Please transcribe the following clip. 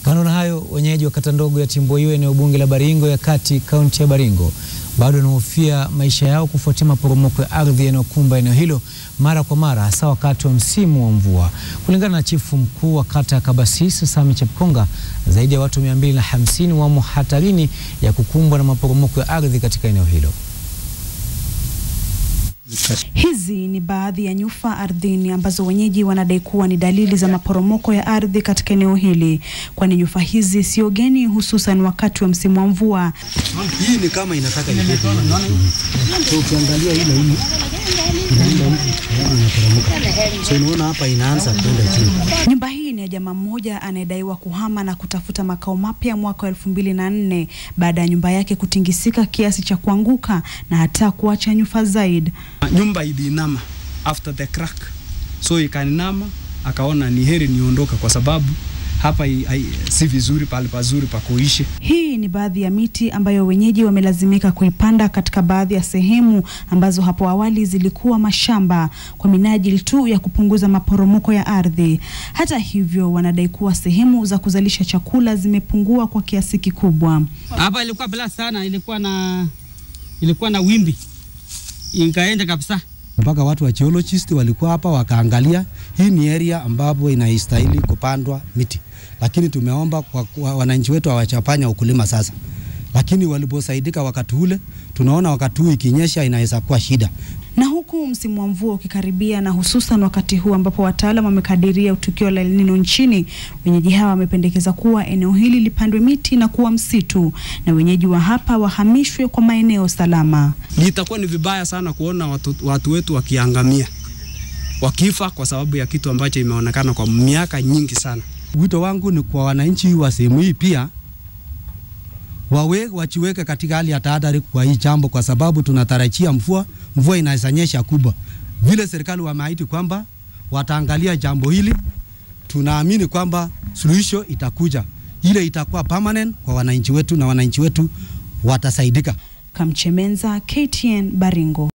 Kando na hayo, wenyeji wa kata ndogo ya Timboiyo eneo bunge la Baringo ya kati kaunti ya Baringo bado wanahofia maisha yao kufuatia maporomoko ya ardhi yanayokumba eneo hilo mara kwa mara hasa wakati wa msimu wa mvua. Kulingana na chifu mkuu wa kata ya Kabasis Sami Chepkonga, zaidi ya watu 250 wamo hatarini ya kukumbwa na maporomoko ya ardhi katika eneo hilo. Hizi ni baadhi ya nyufa ardhini ambazo wenyeji wanadai kuwa ni dalili za maporomoko ya ardhi katika eneo hili, kwani nyufa hizi sio geni, hususan wakati wa msimu wa mvua. Hii ni kama inataka ibebe. So ukiangalia ile hii inaenda huku inaporomoka. So unaona hapa inaanza kwenda chini. Nyumba hii ni ya jamaa mmoja anayedaiwa kuhama na kutafuta makao mapya mwaka wa elfu mbili na nne baada ya nyumba yake kutingisika kiasi cha kuanguka na hata kuacha nyufa zaidi. Nyumba iliinama after the crack, so ikainama, akaona ni heri niondoka kwa sababu hapa i, i, si vizuri pale pazuri pa kuishi. Hii ni baadhi ya miti ambayo wenyeji wamelazimika kuipanda katika baadhi ya sehemu ambazo hapo awali zilikuwa mashamba kwa minajili tu ya kupunguza maporomoko ya ardhi. Hata hivyo, wanadai kuwa sehemu za kuzalisha chakula zimepungua kwa kiasi kikubwa. Hapa ilikuwa bala sana, ilikuwa na ilikuwa na wimbi ikaenda kabisa. Mpaka watu wa geologist walikuwa hapa wakaangalia, hii ni area ambapo inaistahili kupandwa miti, lakini tumeomba kwa, kwa wananchi wetu hawachafanya ukulima sasa, lakini waliposaidika wakati ule, tunaona wakati huu ikinyesha inaweza kuwa shida. Na huku msimu wa mvua ukikaribia na hususan wakati huu ambapo wataalam wamekadiria tukio la El Nino nchini, wenyeji hawa wamependekeza kuwa eneo hili lipandwe miti na kuwa msitu na wenyeji wa hapa wahamishwe kwa maeneo salama. Itakuwa ni vibaya sana kuona watu, watu wetu wakiangamia wakifa kwa sababu ya kitu ambacho imeonekana kwa miaka nyingi sana. Wito wangu ni kwa wananchi wa sehemu hii pia wawe wachiweke katika hali ya tahadhari kwa hii jambo, kwa sababu tunatarajia mvua, mvua inaweza nyesha kubwa. Vile serikali wameahidi kwamba wataangalia jambo hili, tunaamini kwamba suluhisho itakuja, ile itakuwa permanent kwa wananchi wetu na wananchi wetu watasaidika. Kamchemenza, KTN Baringo.